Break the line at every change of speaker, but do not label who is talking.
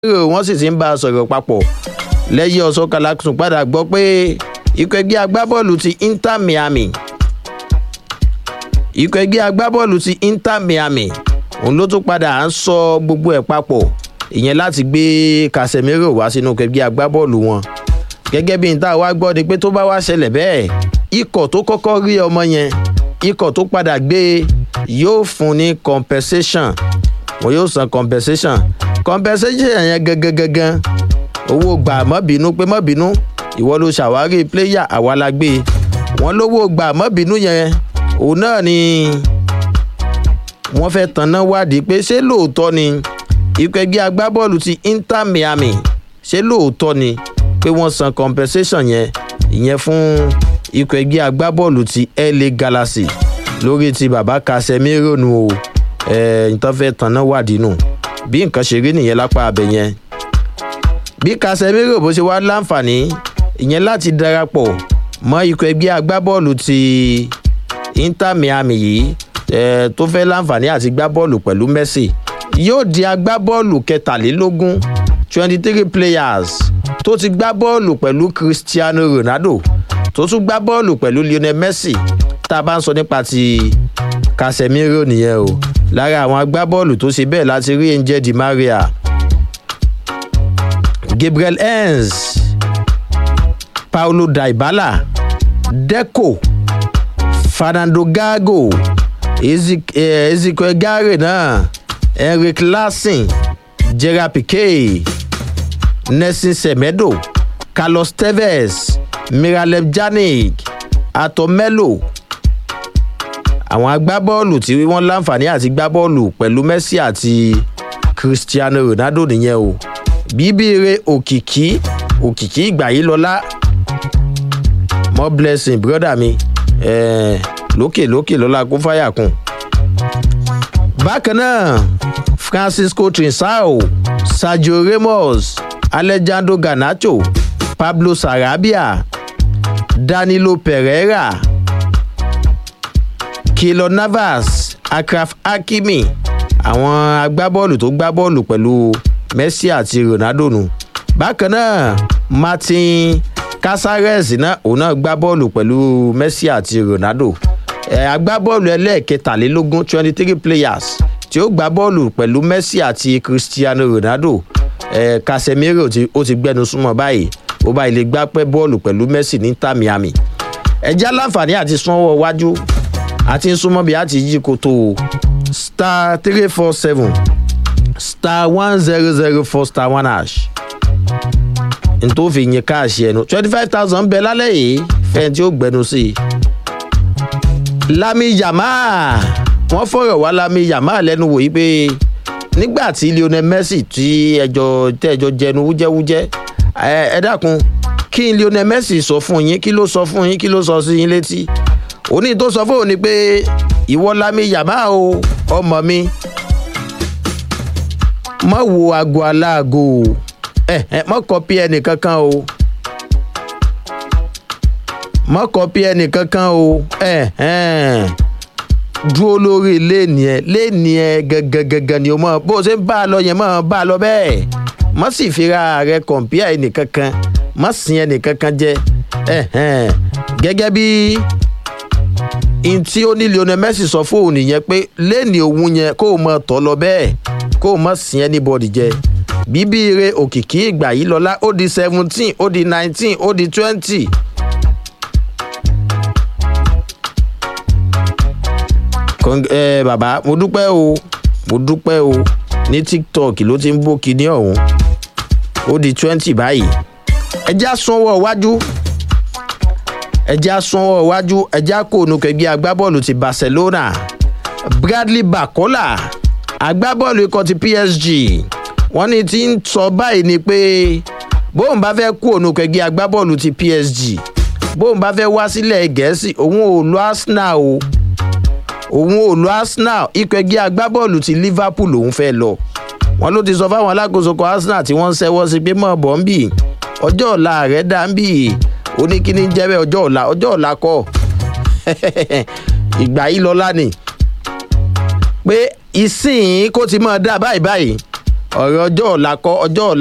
wọ́n sì ti ń bá a sọ̀rọ̀ papọ̀ lẹ́yìn ọ̀sọ́kàlà tún padà gbọ́ pé ikọ̀ ẹgbẹ́ agbábọ́ọ̀lù ti inter miami ikọ̀ ẹgbẹ́ agbábọ́ọ̀lù ti inter miami òun ló tún padà ń sọ gbogbo ẹ̀ papọ̀ ìyẹn láti gbé casemiro wá sínú ikọ̀ ẹgbẹ́ agbábọ́ọ̀lù wọn gẹ́gẹ́ bí n tá a wá gbọ́ ni pé tó bá wá ṣẹlẹ̀ bẹ́ẹ̀ ikọ̀ tó kọ́kọ́ rí ọmọ yẹn ikọ̀ tó padà gbé yóò fún ní compensation wọn yóò san compensation compensation yẹn gangan gangan owó gbà mọ́ bínú pé mọ́ bínú ìwọ ló ṣàwárí player àwa la gbé wọn lówó gbà mọ́ bínú yẹn òun náà ni wọ́n fẹ́ tanná wádìí pé ṣé lóòótọ́ ni ikọ̀ ẹgbẹ́ agbábọ́ọ̀lù ti inter miami ṣé lóòótọ́ ni pé wọ́n san compensation yẹn ìyẹn fún ikọ̀ ẹgbẹ́ agbábọ́ọ̀lù ti la galaxy lórí ti bàbá casemiro nu o ẹ̀ ń tán fẹ́ tanná wádìí nù bí nǹkan ṣe rí nìyẹn lápá abẹ yẹn bí casemiro bó ṣe wá láǹfààní ìyẹn láti darapọ̀ mọ́ ikọ̀ ẹgbẹ́ agbábọ́ọ̀lù ti inter miami yìí eh, tó fẹ́ láǹfààní àti gbá bọ́ọ̀lù pẹ̀lú messi yóò di agbábọ́ọ̀lù kẹtàlélógún twenty three players tó ti gbá bọ́ọ̀lù pẹ̀lú cristiano ronaldo tó tún gbá bọ́ọ̀lù pẹ̀lú lionel messi tá a bá ń sọ nípa ti casemiro nìyẹn o lára àwọn agbábọ́ọ̀lù tó ṣe bẹ́ẹ̀ láti rí angel di maria gabriel hens paulo daibala deco fernando gago ezekiel gare náà henrik lassen gerard piquet nelson semedo carlos tevez miralem janik atomelo àwọn agbábọ́ọ̀lù tí wọ́n láǹfààní àti gbábọ́ọ̀lù pẹ̀lú messi àti cristiano ronaldo nìyẹn o bíbíire òkìkí òkìkí ìgbà yìí lọ́lá more blessing brother mi eh, lókè lókè lọ́la kó fáyà kùn. bákan náà francisco trinsao sergio ramos alejandro garnacho pablo sarabia danilo pereira kilo navas akraf hakimi àwọn agbábọ́ọ̀lù tó gbá bọ́ọ̀lù pẹ̀lú messi àti ronaldo nù. bákan náà martin casares náà òun náà gbá bọ́ọ̀lù pẹ̀lú messi àti ronaldo agbábọ́ọ̀lù ẹlẹ́ẹ̀kẹtàlélógún twenty three players tí ó gbá bọ́ọ̀lù pẹ̀lú messi àti cristiano ronaldo eh, casemiro ó ti gbẹnu súnmọ́ báyìí ó báyìí lè gbá pẹ́ bọ́ọ̀lù pẹ̀lú messi ní inter miami ẹjẹ́ aláǹfààní àti sanwó wájú àti súnmọ́ bí a ti yí koto star three four seven star one zero zero four star one hash ntòfin yín káàṣì ẹnu twenty five thousand bẹ lálẹ́ yìí fẹ́ẹ́ tí ó gbẹnu sí i lami yama wọn fọrọ wá lami yama lẹnu wò yí pé nígbà tí lionel messi tí ẹjọ tẹjọ jẹnu wújẹwújẹ ẹ dákun kí lionel messi sọ fún yín kí ló sọ fún yín kí ló sọ sí yín létí òní tó sọ fún òní pé ìwọ lami yama o ọmọ mi mọ wo aago aláago ẹ ẹ mọ kọpí ẹnì kankan o mọ kọpí ẹnì kankan o ẹ ẹ dúró lórí léènì ẹ léènì ẹ gangan ni o mọ bó o ṣe ń bá a lọ yẹn mọ bá a lọ bẹ́ẹ̀ mọ sì fira rẹ kọ̀ǹpíà ẹnì kankan mọ sin ẹnì kankan jẹ ẹ ẹ gẹ́gẹ́ bí ntí ó ní lionel messi sọ fóun nìyẹn pé léènì òun yẹn kó o mọ tọ́ lọ bẹ́ẹ̀ kó o mọ sin anybody jẹ bíbí ire òkìkí ìgbà yìí lọ́la ó di seventeen ó di nineteen ó di twenty. ẹ bàbá mo dúpẹ́ o mo dúpẹ́ o ní tiktok ló ti ń bó kinní ọ̀hún ó di twenty báyìí ẹjẹ́ àsunwọ̀ iwájú ẹjẹ́ àsunwọ̀ iwájú ẹjẹ́ àkóónú kẹgbẹ́ agbábọ́ọ̀lù ti barcelona bradley bakola agbábọ́ọ̀lù ikọ̀ ti psg wọ́n ní ti ń sọ báyìí ni pé bóun bá fẹ́ kú òun kẹgbẹ́ agbábọ́ọ̀lù ti psg bóun bá fẹ́ wá sílẹ̀ gẹ̀ẹ́sì òun ò lo arsenal o òun ò lo arsenal ikọ̀ ẹgbẹ́ agbábọ́ọ̀lù ti liverpool òun fẹ́ lọ wọn ló ti sọ fáwọn alákòóso kan arsenal tí wọ́n ń ṣẹ́wọ́ sí pé mọ̀ bọ́ ń bì ọjọ́ ọ̀la rẹ̀ dá ń bì ó ní kí ni jẹ́ bẹ́ẹ̀ ọjọ́ ọ̀la ọjọ́ ọ̀la kọ́ ìgbà yìí lọ́la ni pé ìsìn kó ti máa dá báyìí báyìí ọ̀rọ̀ ọjọ́ ọ̀la kọ́ ọjọ́ ọ̀la